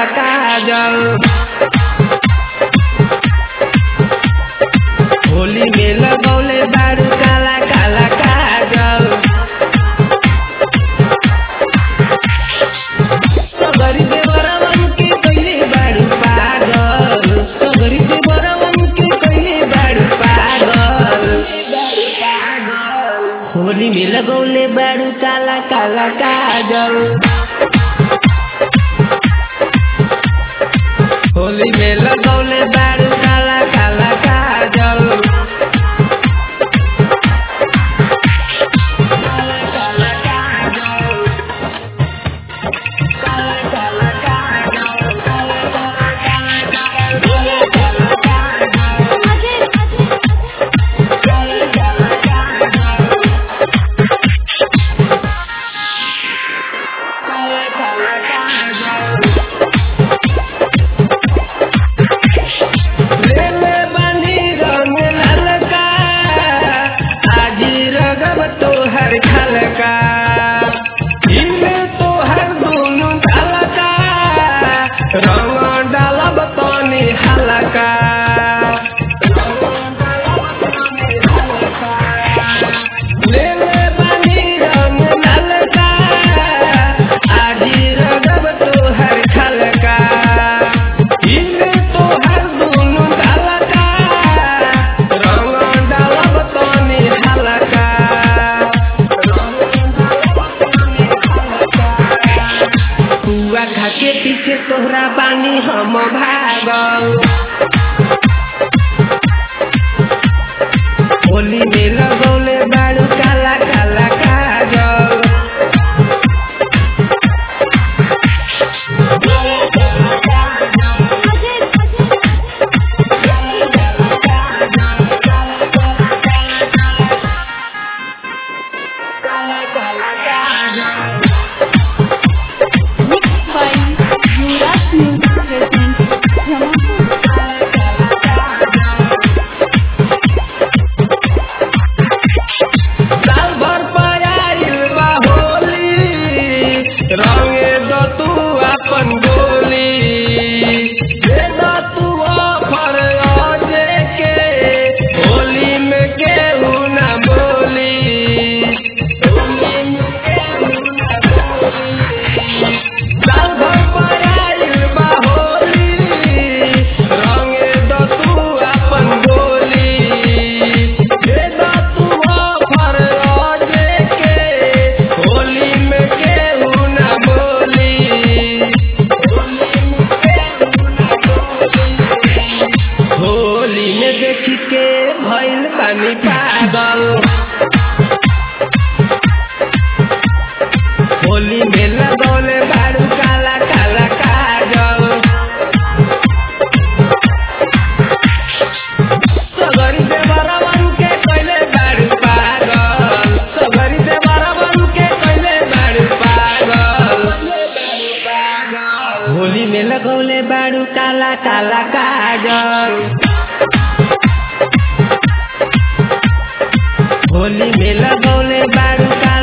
काजल होली में लगौले बारू काला काला काजल सगरी देवरवन के कइले बारू पागल सगरी देवरवन के कइले बारू पागल होली में लगौले बारू काला काला काजल होली में लगौले बारू काला काला काजल काला काला काजल काला काला काजल काला काला काजल काला काला काजल काला काला काला काला काजल लेले बानी रंग ललका आजी रगब तोहर खलका इमे तोहर दुनु खलका रंग डालब तनी हलका लेले बानी रंग ललका आजी रगब तोहर खलका इमे तोहर दुनु खलका रंग डालब तनी हलका कुआ खा के पीछे तोहरा पानी हम भागल होली में लगौले बारू काला काला काजल Mixed by Yuvraj Music presents Jamapur. साल भर पयाइल बा होली रंगे दो तू अपन गोली दे दो तू ऑफर अजे के होली में केहू ना बोली होली में केहू ना बोली साल भर पयाइल बा होली रंगे दो तू अपन गोली दे दो तू ऑफर अजे के होली में केहू ना बोली होली में देख के भइल पानी पागल होली में लगौले बारू काला काला काजल सगरी देवरवन के कइले बारू पागल सगरी देवरवन के कइले बारू पागल होली में लगौले बारू काला काला काजल होली में लगौले बारू काला